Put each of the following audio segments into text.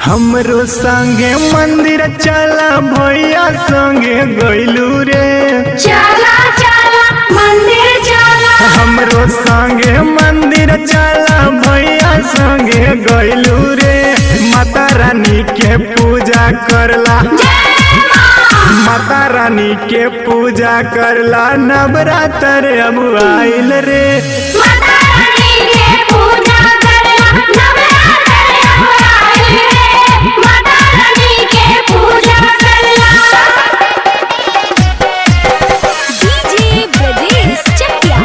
हमरो संगे मंदिर चला भैया संगे गइलू रे चला चला मंदिर चला हमरो संगे मंदिर चला भैया संगे गइलू रे माता रानी के पूजा करला माता रानी के पूजा करला नवरात्र अब आइल रे माता रानी के पूजा करला नवरात्र अब आइल रे माता रानी के पूजा करला डीजे ब्रजेश चकिया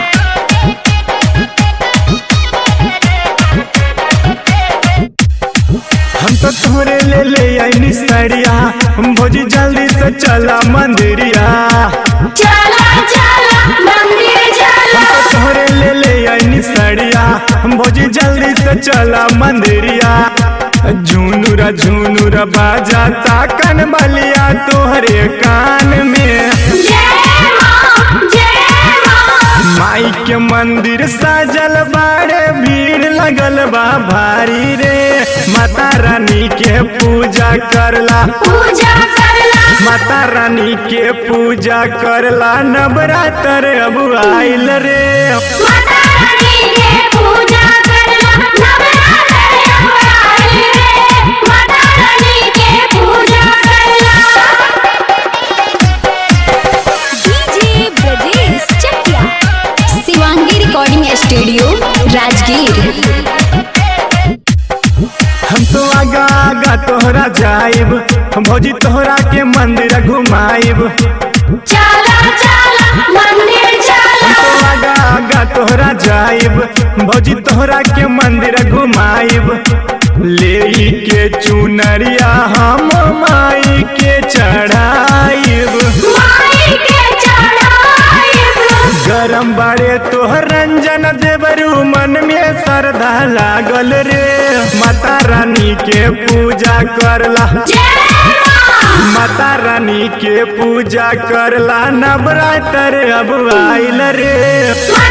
हम तो तोरे ले ले आईनी सड़िया भोजी जल्दी से चला मंदिरिया चला चला मंदिर चला हम तो तोरे ले ले आईनी सड़िया भोजी जल्दी से चला मंदिरिया झुनुरा झुनुरा बाजाता कन बलिया तोहरे कान में जय मां जय मां माई के मंदिर सजल बाड़े भीड़ लगल बा भारी रे माता रानी के पूजा करला पूजा करला माता रानी के पूजा करला नवरात्र अब आइल रे माता रानी के पूजा करला नवरात्र अब आइल रे माता रानी के पूजा करला DJ Brajesh Chakia Shivangi recording studio Rajgir हम तो आगा आगा तोहरा जाइब भौजी तोहरा के मंदिर घुमाइब चला चला मंदिर चला तो आगा आगा तोहरा जाइब भौजी तोहरा के मंदिर घुमाइब ले के चुनरिया हम माई के चढ़ाइब माई के चढ़ाइब गरम बाड़े तोहर रंजन देवरू मन में श्रद्धा लागल रे माता रानी के पूजा करला जय मां माता रानी के पूजा करला नवरात्र अब आइल रे माता